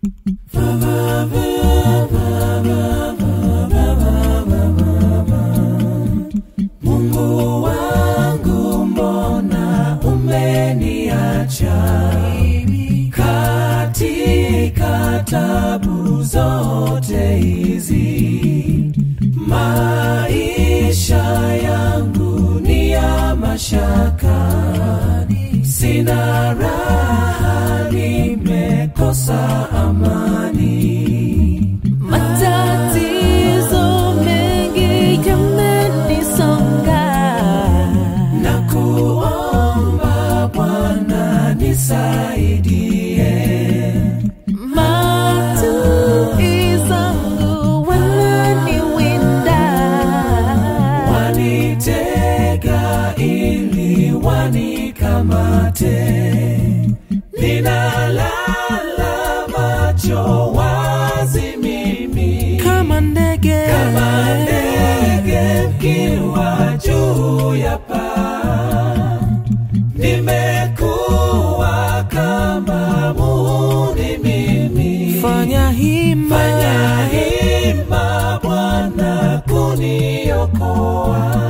Mungu wangu, mbona umeniacha katika tabu zote hizi? Maisha yangu ni ya mashaka, sina raha, nimekosa amani. Matatizo mengi yamenisonga, na kuomba Bwana nisaidie, maadui zangu wananiwinda, wanitega ili wanikamate. Ninalala macho wazi mimi kama ndege kama ndege mkiwa juu ya paa, nimekuwa kama muhuri mimi. Fanya hima, Fanya hima Bwana kuniokoa,